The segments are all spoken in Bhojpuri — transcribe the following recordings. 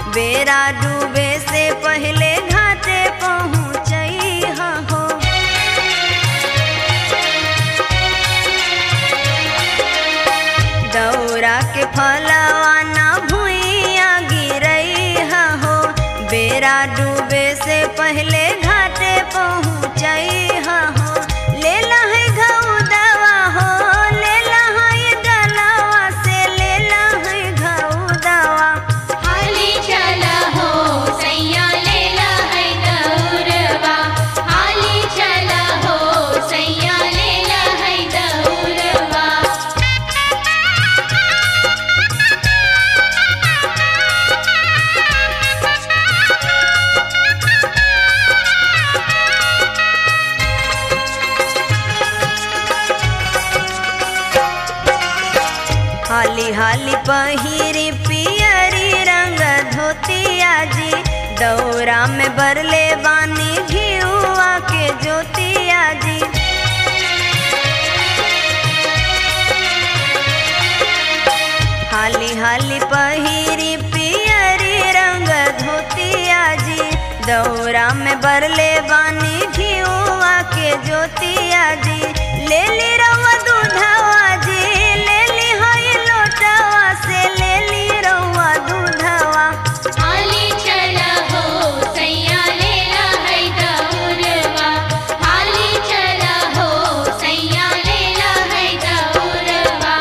बेरा डूबे से पहले घाटे पहुँचई हो दौरा के फलवा ना भुइया गिरई हो बेरा डूबे से पहले घाटे पहुँचई हो ले है घऊ दवा हो ले है गलवा से ले है घऊ दवा हाली चला हो सैया लेला है दौरवा हाली चला हो सैया लेला है दौरवा हाली हाली पहिरी पियरी रंग धोतिया जी दौरा में बरले बानी घियुआ के ज्योतिया जी हाली हाली पहिरी पियरी रंग धोतिया जी दौरा में बरले बानी घियुआ के ज्योतिया जी ले ली रवा दूधवा जी ले ली हई लोटवा से ले ली रवा दूधवा हाली चला हो सैया लेला है दौरवा हाली चला हो सैया लेला है दौरवा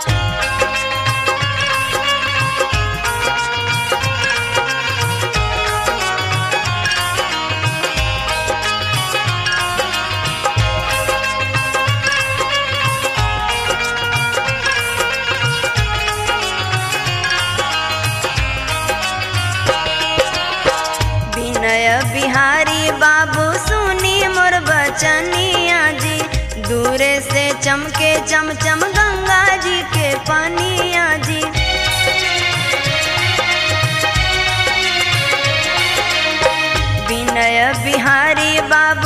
विनय बिहारी बाबू सुनी मोर बचनिया जी दूरे से चमके चमचम गंगा जी के पानिया जी विनय बिहारी बाबू